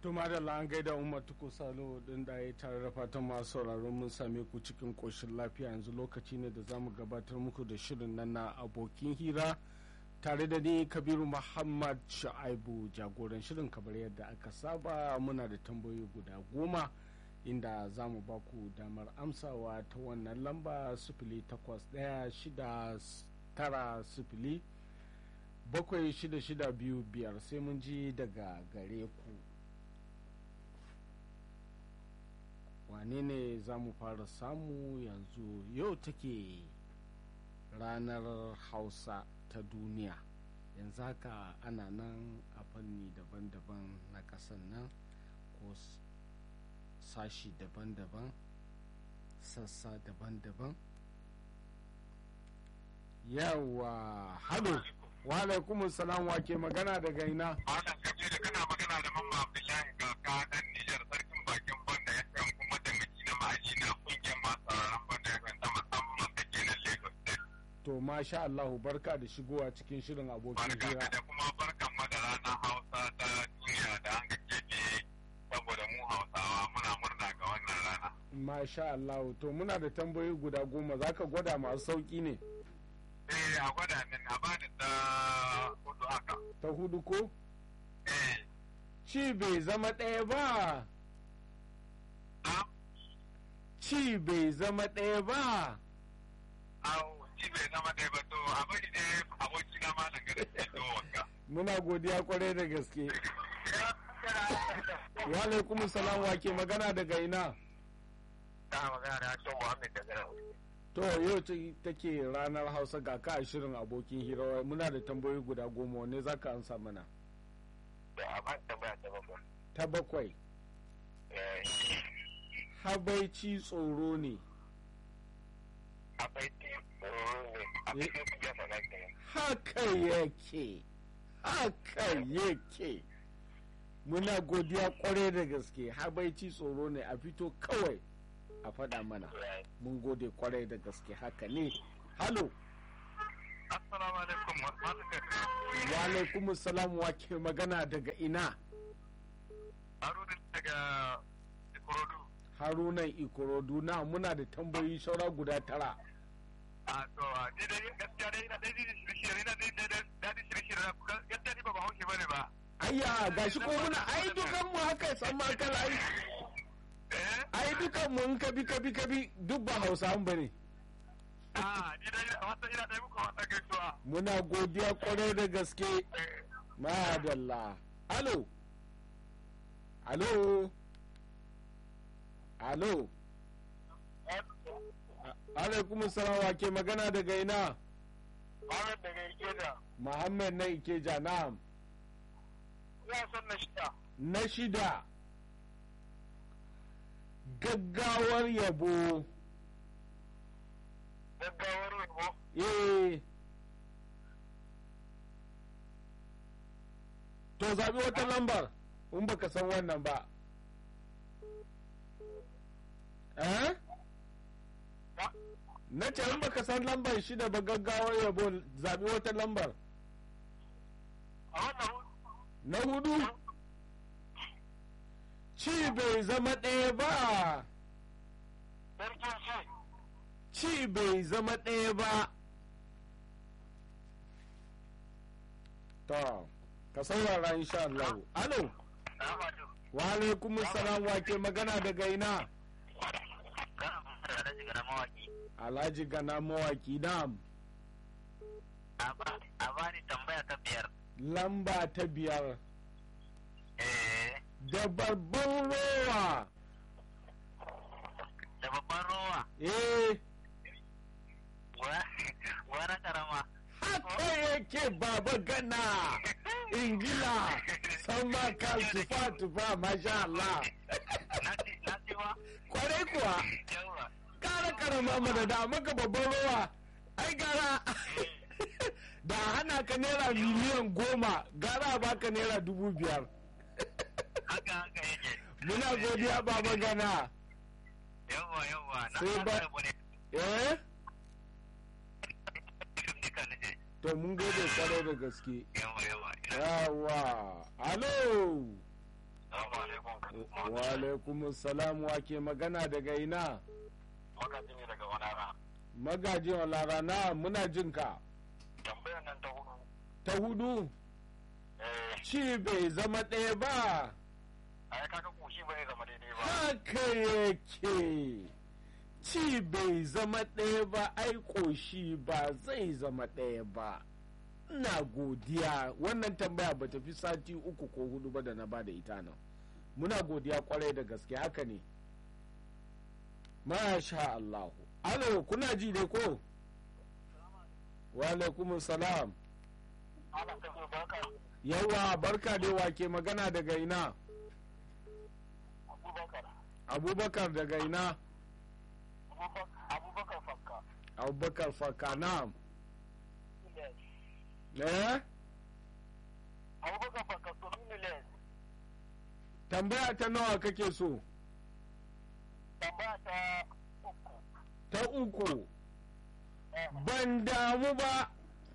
Tuma da an gaida Umar Tuko Salo din da ya tare da fatan masu sauraron mun same ku cikin ƙoshin lafiya yanzu lokaci ne da za mu gabatar muku da shirin nan na abokin hira tare da ni Kabiru Muhammad Sha'aibu jagoran shirin kamar yadda aka saba muna da tambayoyi guda goma inda za mu ba ku damar amsawa ta wannan lamba sifili takwas ɗaya shida tara sifili bakwai shida shida biyu biyar sai mun ji daga gare ku wane ne za mu fara samu yanzu yau take ranar hausa ta duniya yanzu haka ana nan a fanni daban-daban na ƙasar nan ko sashi daban-daban sassa daban-daban yawa hado wa alaikum salam wa ke magana daga ina Malam Kabiru kana magana da Mamma Abdullahi kaka dan Nijar sarkin bakin banda ya kan kuma taimaki na ma'aji na kungiyar masu sauraron banda ya kan ta musamman da ke nan Lagos State. to masha Allahu barka da shigowa cikin shirin abokin Barka hira da kuma barkan mu da ranar Hausa ta duniya da an ga keɓe saboda mu Hausawa muna murna ga wannan rana. masha Allahu to muna da tambayoyi guda goma zaka gwada masu sauki ne Eh a gwada min a bani ta hudu haka. ta hudu ko Eh ci bai zama ɗaya ba na ci bai zama ɗaya ba au ci bai zama ɗaya ba to a bari ne aboki na malam gada ke to wanka. muna godiya kwarai da gaske wa alaikum salam wa ke magana daga ina Ta magana da Hassan Muhammad daga nan. to yau ce take ranar hausa ga ka a shirin abokin hira muna da tambayoyi guda goma wanne zaka ansa mana Da a ban tambaya ta bakwai. ta bakwai Eh, habaici tsoro ne akwai ti tsoro ne a Eh. cikin kungiyar sana kenan. haka yake haka yake muna godiya kwarai da gaske habaici tsoro ne a fito kawai a faɗa mana mun gode kwarai da gaske haka ne halo Assalamu alaikum masu kai. wa alaikum salam wa ke magana daga ina Haruna daga Ikorodu. harunan ikorodu na muna da tambayoyi saura guda tara A to ni dai gaskiya dai ina dai shirye-shirye ina dai dai dadi shirye-shirye na gaskiya ni ba ba hauke bane ba. ayya gashi ko muna ai dukan mu haka san ma kala ai Eh? ai dukan mu in kabi kabi kabi duk ba hausa bane Ah, ni dai wata ina dai muku wata gaisuwa. muna godiya kwarai da gaske Eh, madalla alo alo alo alaikum salam wa ke magana daga ina Muhammad daga Ikeja. muhammad na ikeja na'am Ina son na shida. na shida gaggawar yabo Gaggawar yabo. eh to zaɓi wata lambar in baka san wannan ba eh na ce in baka san lambar shida ba gaggawar yabo zaɓi wata lambar A wannan na hudu ci bai zama ɗaya ba sarkin shi. ci bai zama ɗaya ba to ka saurara insha Allah alo Ahmadu. wa alaikum salam wa ke magana daga ina Kana da alhaji ga mawaki. alhaji gana mawaki nam A bani tambaya ta biyar. lamba ta biyar Eh, da babban rowa da babban rowa. eh Wani karama. haka yake baba gana ingila sama kan tufa tufa masha Allah Na ci ba? kwarai kuwa Yawa. kara karama mana da maka babban rowa ai gara da hana ka naira miliyan goma gara baka naira dubu biyar Haka haka yake. muna godiya baba gana Yawa yawa. Na Sai ba- kasa rabu ne. eh Duka na je. to mun gode kwarai da gaske Yawa yawa. yawa alo Oh, Assalamu alaikum. wa alaikum salam wa ke magana daga ina Magaji ne daga Wanara. magajin olara na muna jin ka Tambayar nan ta hudu. ta hudu Eh, ci bai zama ɗaya ba ai kaga koshi ba zai zama daidai ba. haka yake ci bai zama ɗaya ba ai ƙoshi ba zai zama ɗaya ba ina godiya wannan tambaya ba ta fi sati uku ko hudu ba da na ba da ita nan muna godiya kwarai da gaske haka ne masha Allahu alo kuna ji dai ko wa alaikum salam Ana ta zo baka yawa barka dai wake magana daga ina Abubakar. abubakar daga ina Abubakar Fakka. abubakar fakana eh Abubakar Fakka to Miles. tambaya ta nawa kake so Tambaya ta uku. ta uku ban damu ba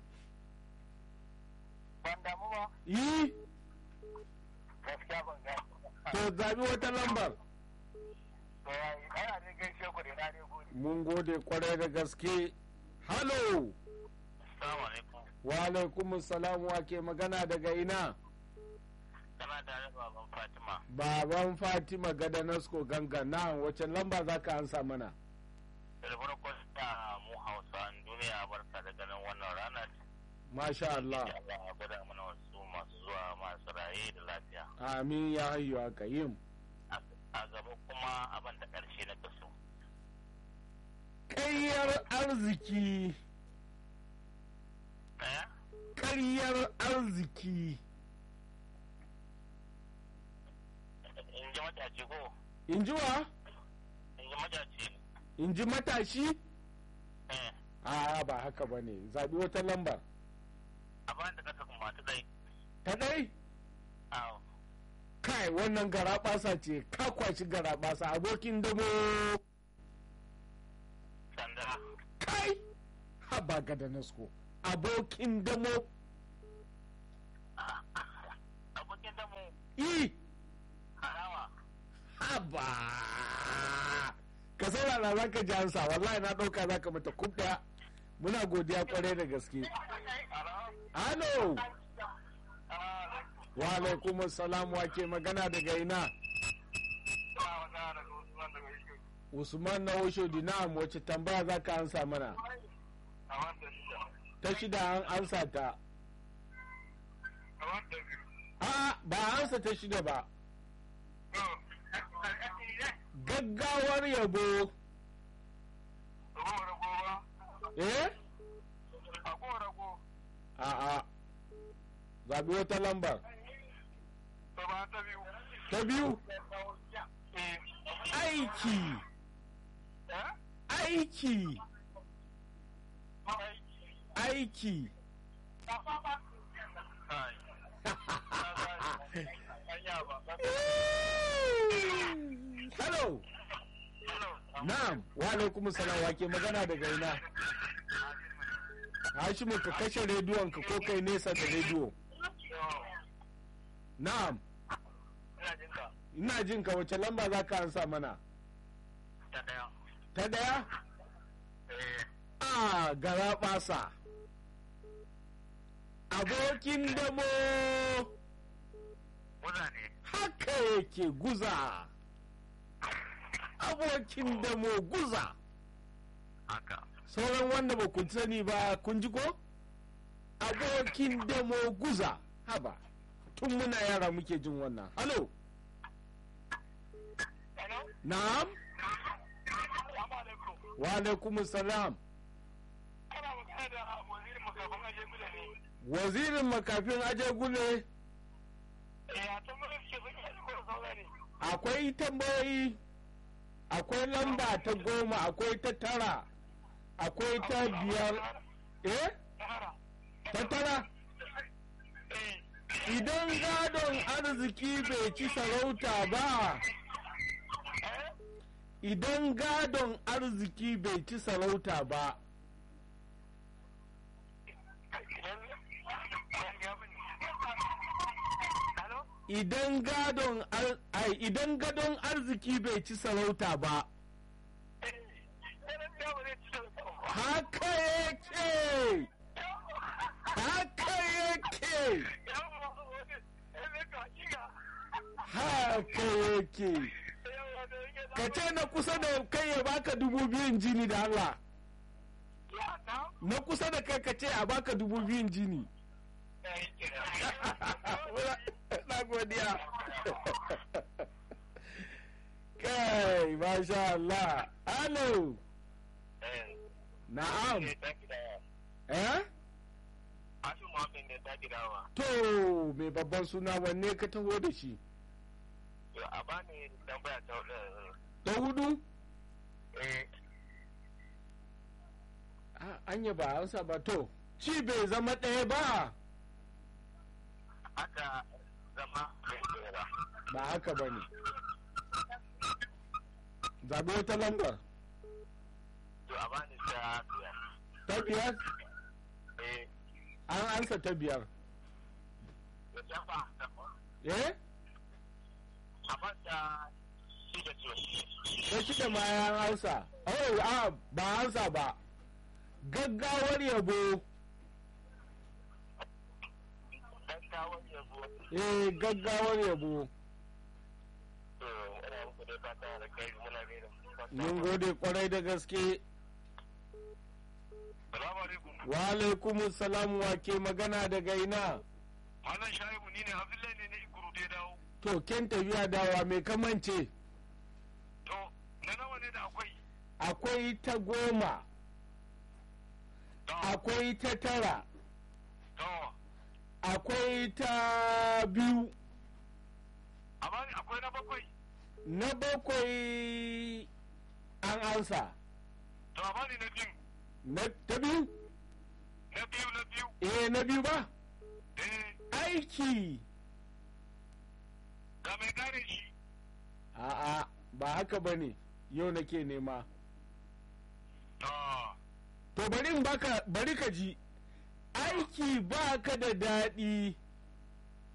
Ban damu ba. yi Gaskiya ban ga. to zabi wata lambar To yayi ana ne gaishe ku da na ne gode. mun gode kwarai da gaske halo Assalamu alaikum. wa alaikum salam wa ke magana daga ina Kana tare da baban Fatima. baban fatima gada nasko ganga na wace lamba za ka ansa mana Da farko ta mu Hausa duniya barka da ganin wannan rana. masha Allah Allah ya gwada mana wasu masu zuwa masu raye da lafiya. amin ya hayyu aka yin A gaba kuma abin da ƙarshe na kaso. ƙaryar arziki Ɗaya? ƙaryar arziki In ji mataci ko? in ji wa In ji mataci. in ji matashi Eh. a ba haka ba ne zaɓi wata lambar Abin da kasa kuma ta dai. ta ɗai Awo. kai wannan garaɓasa ce ka kwashi garaɓasa abokin damo Sanda. kai haba gada nasko abokin damo Abokin damu. i Harawa. haba ka saurara za ka ji ansa wallahi na ɗauka za ka mata kub ɗaya muna godiya kwarai da gaske halo wa alaikum salam wa ke magana daga ina usman na osho dinam wace tambaya za ka ansa mana ta shida an ansa ta a ba a ansa ta shida ba gaggawar yabo eh a a zaɓi wata lambar ta biyu aiki aiki aiki hello na'am wa alaikum salam wa ke magana daga ina Hashimu ka kashe rediyon ka ko kai nesa da rediyo na'am ina jin ka wace lamba za ka ansa mana ta daya a gara basa abokin damo haka yake guza abokin damo guza haka sauran wanda ba ku sani ba kun ji ko abokin damo guza haba tun muna yara muke jin wannan halo na'am wa alaikum salam ana magana da wazirin makafin aje guda ne wazirin makafin aje gule ya ta mulki ke suke aje guda saura ne akwai tambayoyi akwai lamba ta goma akwai ta tara akwai ta biyar eh tara ta tara eh idan gadon arziki bai ci sarauta ba idan gadon arziki bai ci sarauta ba idan ya bin halo idan gadon ar- ai idan gadon arziki bai ci sarauta ba haka yake haka yake haka yake ka ce na kusa da kai ya baka dubu biyun jini da Allah na kusa da kai ka ce a baka dubu biyun jini na godiya kai masha Allah alo na'am eh to mai babban suna wanne ka taho da shi a bani tambaya ta ta hudu eh Ah, anya ba ansa ba to ci bai zama ɗaya ba aka zama mai tsira ba haka ba ne zaɓi wata lambar to a bani ta biyar ta biyar eh an ansa ta biyar da jafa eh a banta shi da ce ta shida ma ya hausa oh a ba ansa ba gaggawar yabo gaggawar yabo eh gaggawar yabo to ina muku dai fata da kai muna gaida mun gode kwarai da gaske salamu alaikum wa alaikumus salam wa ke magana daga ina malam shaibu ni ne abdullahi ne na ikuru dai dawo to ken tafiya dawa mai kamance to na nawa ne da akwai akwai ta goma to akwai ta tara to akwai ta biyu amma akwai na bakwai na bakwai an ansa to amma ni na biyu na ta biyu na biyu na biyu eh na biyu ba eh aiki ga mai gane shi a'a ba haka ba ne yau nake nema to to bari in baka bari ka ji aiki ba ka da daɗi